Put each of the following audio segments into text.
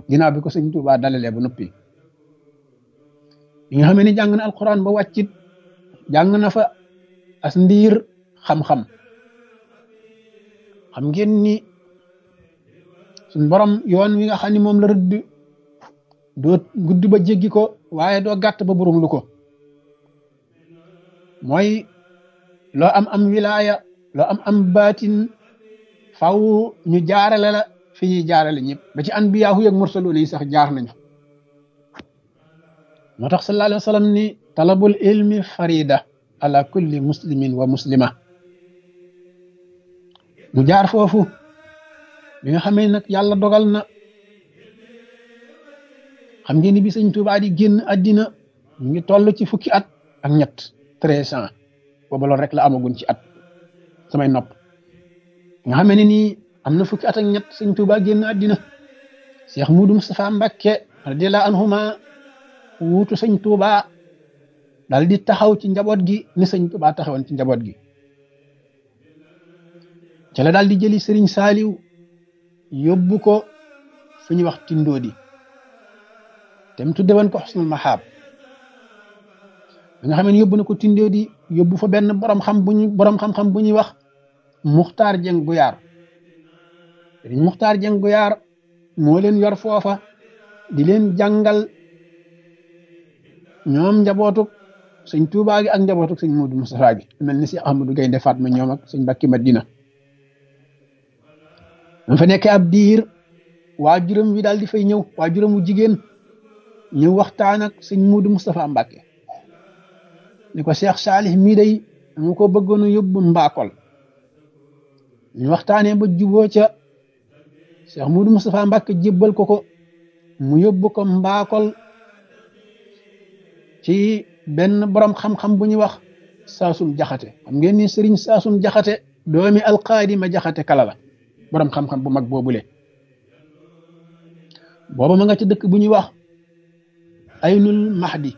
ginnaaw bi ko sëñ Tuubaa dalalee ba noppi bi nga xamee ni jàng na alquran ba wàccit jàng na fa as ndiir xam-xam xam ngeen ni suñ borom yoon wi nga xam ni moom la rëdd doo gudd ba jéggi ko waaye doo gàtt ba burum lu ko mooy loo am am wilaaya loo am am baatin faw ñu jaarale la fi ñuy jaarale ñëpp ba ci anbiyaahu ak mursaluun yi sax jaar nañu moo tax sallallahu alayhi wa sallam ni talabul ilmi farida ala kulli muslimin wa muslima mu jaar foofu bi nga xamee nag yàlla dogal na xam ngeen ni bi sëñ Tuubaa di génn àddina ñu ngi toll ci fukki at ak ñett treize ans booba loolu rek la amagun ci at samay nopp nga xamee ne nii am na fukki at ak ñett sëñ Tuubaa génn àddina Cheikh Moudou Moustapha Mbacké radiyallahu anhuma wuutu sëñ Tuubaa daal di taxaw ci njaboot gi ni sëñ Tuubaa taxawoon ci njaboot gi ca la daal di jëli sëriñ Saaliw yóbbu ko fu ñuy wax Tindoodi te mu tudde woon ko Xusnul Maxaab bi nga xam ne yóbbu na ko Tindoodi yóbbu fa benn borom xam bu ñu borom xam-xam bu ñuy wax Muxtaar Jeng Guyaar sëriñ Muxtaar Jeng Guyaar moo leen yor foofa di leen jàngal ñoom njabootuk sëñ Tuubaa gi ak njabootuk sëñ Moodu Mustafaa gi mel ni si Ahmadu Gaynde Fatma ñoom ak sëñ Mbàkke Madina dama fa nekkee ab diir waajuram wi daal di fay ñëw waajuram wu jigéen ñëw waxtaan ak sëñ Moodu Mustafaa Mbàkke ni ko Cheikh Saalih mii day dama ko bëggoon a yóbbu mbaakol ñu waxtaanee ba juboo ca Cheikh Moodu Mustafaa Mbàkke jébbal ko ko mu yóbbu ko mbaakol ci benn borom xam-xam bu ñuy wax saasum jaxate xam ngeen ni sëriñ saasum jaxate doomi alqaadi ma jaxate kala la borom xam-xam bu mag boobule booba ma nga ci dëkk bu ñuy wax aynul mahdi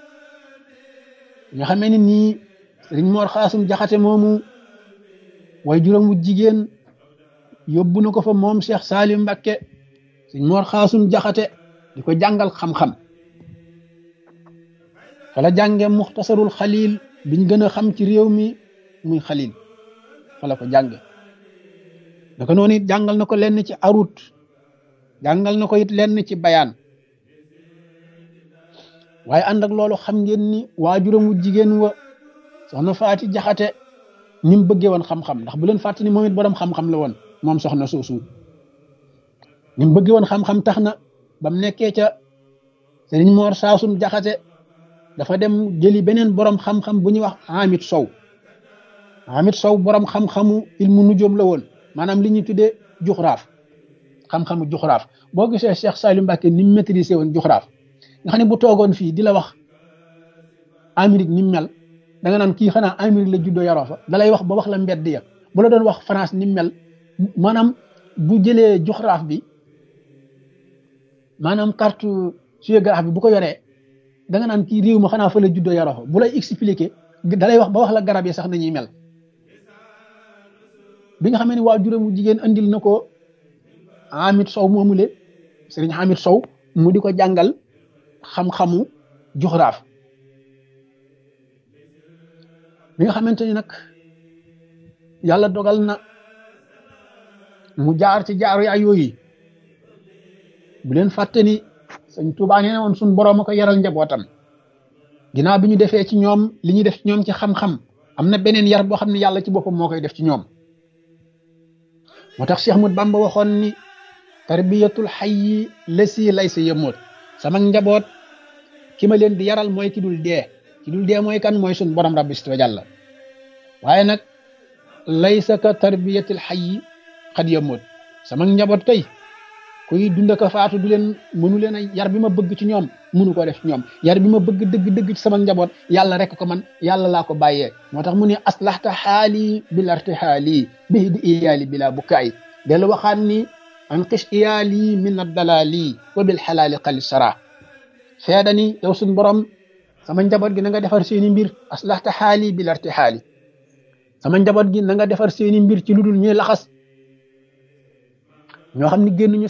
nga xamee ni nii sëriñ moor xaasum jaxate moomu way juróom wu jigéen yóbbu na ko fa moom Cheikh Salim Mbakke sëriñ moor xaasum jaxate di ko jàngal xam-xam fala jànge muxtasarul xalil biñ gën a xam ci réew mi muy xalil fala ko jànge naka noonu it jàngal na ko lenn ci arut jàngal na ko it lenn ci bayaan waaye ànd ak loolu xam ngeen ni waajuramu jigéen wa soxna faati jaxate ni mu bëggee woon xam-xam ndax bu leen fàtte ni moom it borom xam-xam la woon moom soxna soosu ni mu bëggee woon xam-xam tax na ba mu nekkee ca sëriñ moor saasum jaxate dafa dem jëli beneen borom xam-xam bu ñuy wax Hamid Sow Hamid Sow borom xam-xamu ilmu nujoom la woon maanaam li ñuy tuddee juxraaf xam-xamu juxraaf boo gisee Cheikh Saliou Mbacké ni mu maîtrisé woon juxraaf nga xam ne bu toogoon fii di la wax Amérique ni mu mel da nga naan kii xanaa Amérique la juddoo yaroo fa da lay wax ba wax la mbedd ya bu la doon wax France ni mu mel maanaam bu jëlee juxraaf bi maanaam carte géographe bi bu ko yoree. da nga naan kii réew ma xanaa fa la juddoo yaroo fa bu lay expliquer da lay wax ba wax la garab yi sax nañuy mel bi nga xamee ne waa juróomu jigéen andil na ko Hamid Sow moomule sëriñ Hamid Sow mu di ko jàngal xam-xamu juxraaf bi nga xamante ni nag yàlla dogal na mu jaar ci jaaru yaay yooyu bu leen fàtte ni sëñ Tuubaa nee na woon suñ boroom a ko yaral njabootam ginnaaw bi ñu defee ci ñoom li ñuy def ci ñoom ci xam-xam am na beneen yar boo xam ne yàlla ci boppam moo koy def ci ñoom moo tax Cheikh Ahmad Bamba waxoon ni tarbiyatul hayyi lasi laysa yamut sama njaboot ki ma leen di yaral mooy ki dul dee ki dul dee mooy kan mooy suñ borom rabbi wa jàlla waaye nag laysa ka tarbiyatul hayyi xad yamut sama njaboot kay kuy dund ko faatu du leen mënu leen a yar bi ma bëgg ci ñoom mënu ko def ci ñoom yar bi ma bëgg dëgg dëgg ci sama njaboot yàlla rek ko man yàlla laa ko bàyyee moo tax mu ne aslahta xaali bil artihaali bihi di iyaali bila bukaay dellu waxaan ni an qish iyaali min addalaali wa bil xalaali xali sara feeda ni yow suñ borom sama njaboot gi na nga defar seeni mbir aslahta xaali bil artihaali sama njaboot gi na nga defar seeni mbir ci lu dul ñuy laxas ñoo xam ne génn ñu